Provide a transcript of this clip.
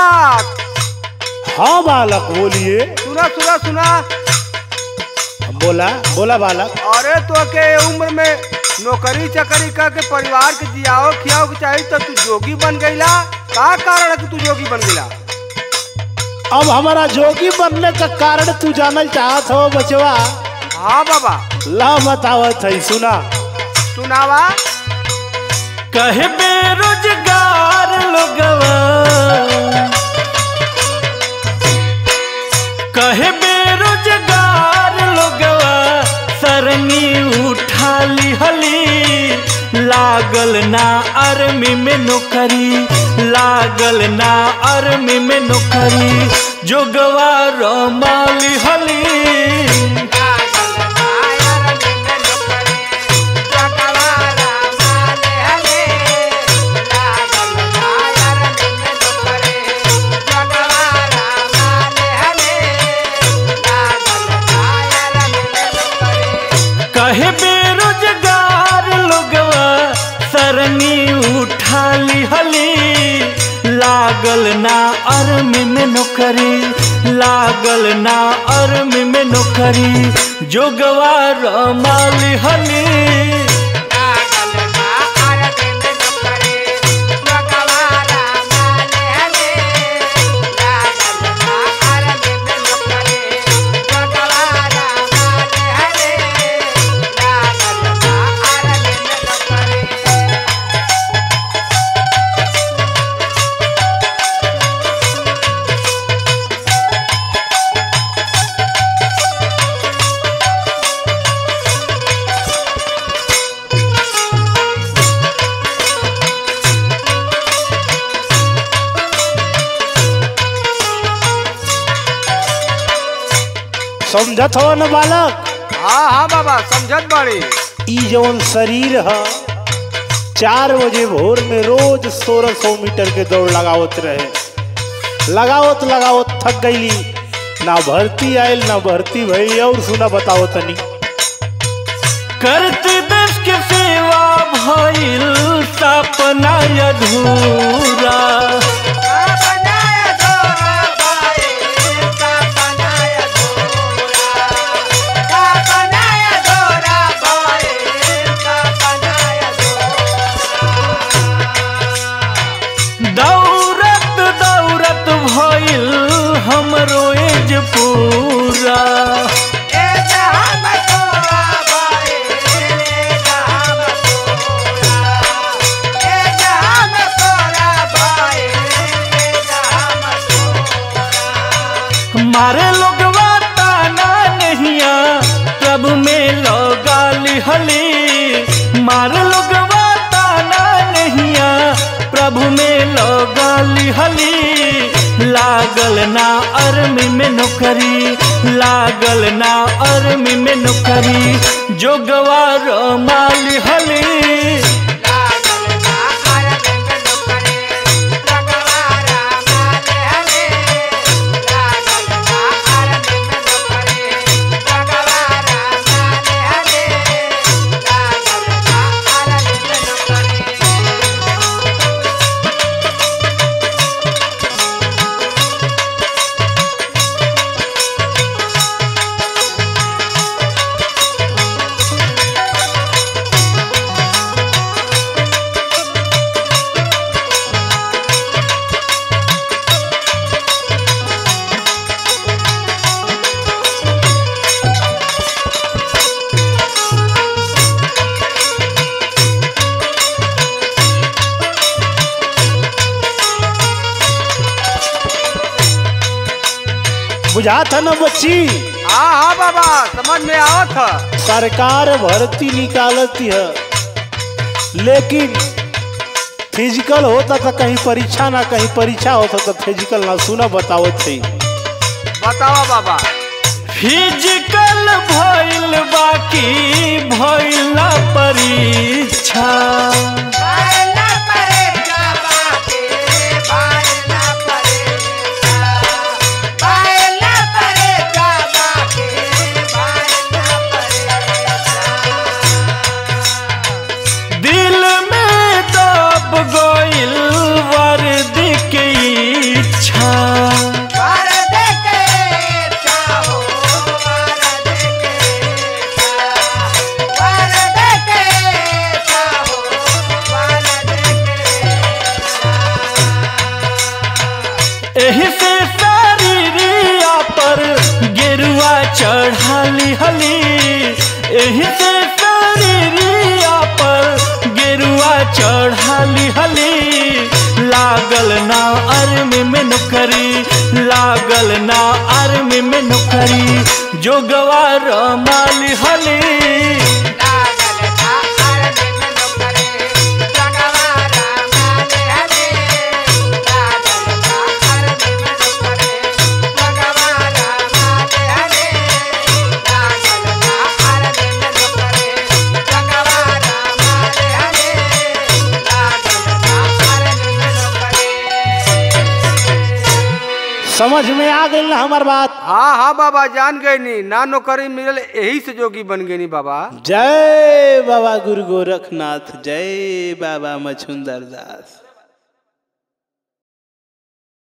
बालक हाँ बालक बोलिए सुना सुना सुना बोला बोला बालक अरे तो के उम्र में नौकरी चाकरी करके परिवार के जियाओ खियाओ के चाहिए तो तू जोगी बन गईला का कारण है कि तू जोगी बन गईला अब हमारा जोगी बनने का कारण तू जानल चाहत हो बचवा हाँ बाबा ला बतावत है सुना सुनावा कहे बेरोजगार लोगवा कहे बेरोजगार लोगवा सरनी उठा लिहली लागल ना आर्मी में नौकरी लागल ना आर्मी में नौकरी जोगवा रमा लिहली कहे बेरोजगार लोगवा सरनी उठा लिहली लागल ना आर्मी में नौकरी लागल ना आर्मी में नौकरी जोगवा रमा लिहली समझत हो न बालक हाँ हाँ बाबा समझत बाड़ी ई जवन शरीर है चार बजे भोर में रोज सोलह सौ मीटर के दौड़ लगावत रहे लगावत लगावत थक गईली ना भर्ती आयल ना भर्ती भई और सुना बताओ तनी करते देश के सेवा भइल सपना अधूरा दौड़त दौड़त भइल हमरो एज पूरा मारे लोगवा ताना नहिया प्रभु में लगा लिहली मारे लोगवा ताना नहिया प्रभु में लगा लिहली लागल ना अर्मी में नौकरी लागल ना अर्मी में नौकरी जोगवा रमा लिहली बुझा था ना बच्ची हाँ हाँ बाबा समझ में आवत है सरकार भर्ती निकालती है लेकिन फिजिकल होता था कहीं परीक्षा ना कहीं परीक्षा होता तो फिजिकल ना सुना बताओ थे बतावा बाबा फिजिकल भइल बाकी भइल ना परीक्षा दिल में दब गइल वर्दी के इच्छा हली एही से शरीरिया पर गेरुआ चढ़ाली हली लागल ना आर्मी में नौकरी लागल ना आर्मी में नौकरी जो गवार माली हली समझ में आ गई ना हमार बात हाँ हाँ बाबा जान गए नी ना नौकरी मिलल यही से जोगी बन गई नी बाबा जय बाबा गुरु गोरखनाथ जय बाबा मछुंदर दास